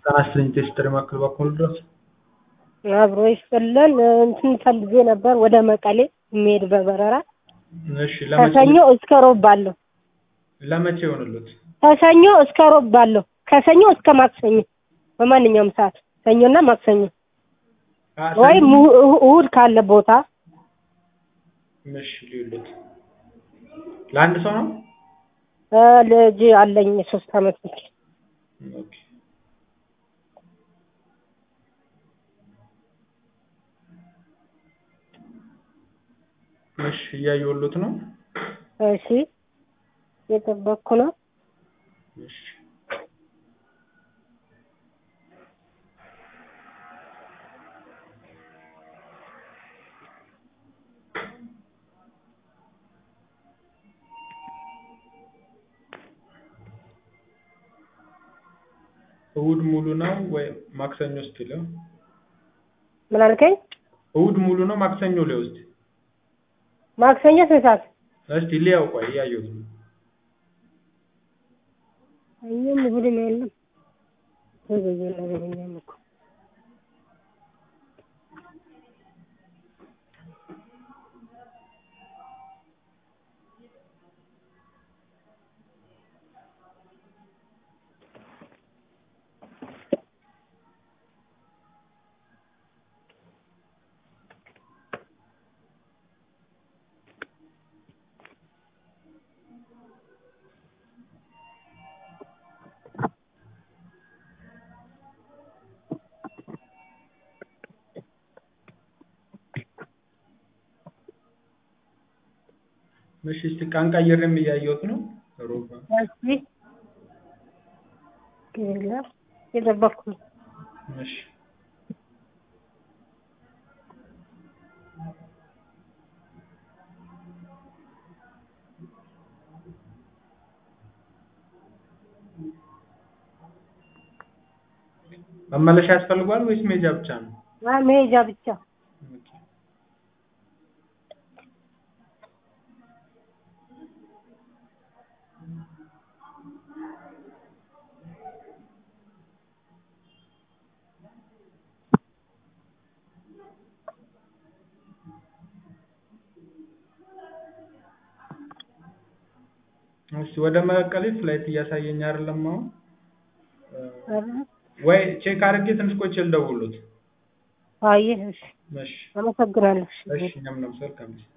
ጤና ይስጥልኝ ቴስትሪ ማዕከል በኩል ድረስ አብሮ ይስጥልን እንትን ፈልጌ ነበር ወደ መቀሌ የሚሄድ በበረራ እሺ ለመቼ ከሰኞ እስከ ሮብ ባለው ለመቼ ይሆንሉት ከሰኞ እስከ ሮብ ባለው ከሰኞ እስከ ማክሰኞ በማንኛውም ሰዓት ሰኞና ማክሰኞ አ፣ ወይም ሰኞ- እሁ- እሁድ ካለ ቦታ እሺ ሊሉት ለአንድ ሰው ነው እ፣ ልጅ አለኝ የሶስት አመት ልጅ ኦኬ እሺ እያየሁሎት ነው እሺ የጠበቅኩ ነው እሺ እሑድ ሙሉ ነው ወይ ማክሰኞ እስኪ ለው ምን አልከኝ እሑድ ሙሉ ነው ማክሰኞ ላይ ውስጥ ማክሰኞ ስንት ሰዓት እስቲ ሊያው ቆይ እያየሁት ነው ሰኞም እሁድም የለም ዘገየ ነገረኛም እኮ እሺ እስቲ ቀን ቀይሬም እያየሁት ነው ሮባ እሺ የለም የጠበቅኩ ነው እሺ መመለሻ ያስፈልጓል ወይስ መሄጃ ብቻ ነው? አ፣ መሄጃ ብቻ ኦኬ። እሺ ወደ መቀሌ ፍላይት እያሳየኝ አይደለም አሁን ኧረ፣ ወይ ቼክ አድርጌ ትንሽ ቆይቼ ልደውልዎት። አየህ እሺ እሺ አመሰግናለሁ እሺ እሺ እኛም ነበር ከምስ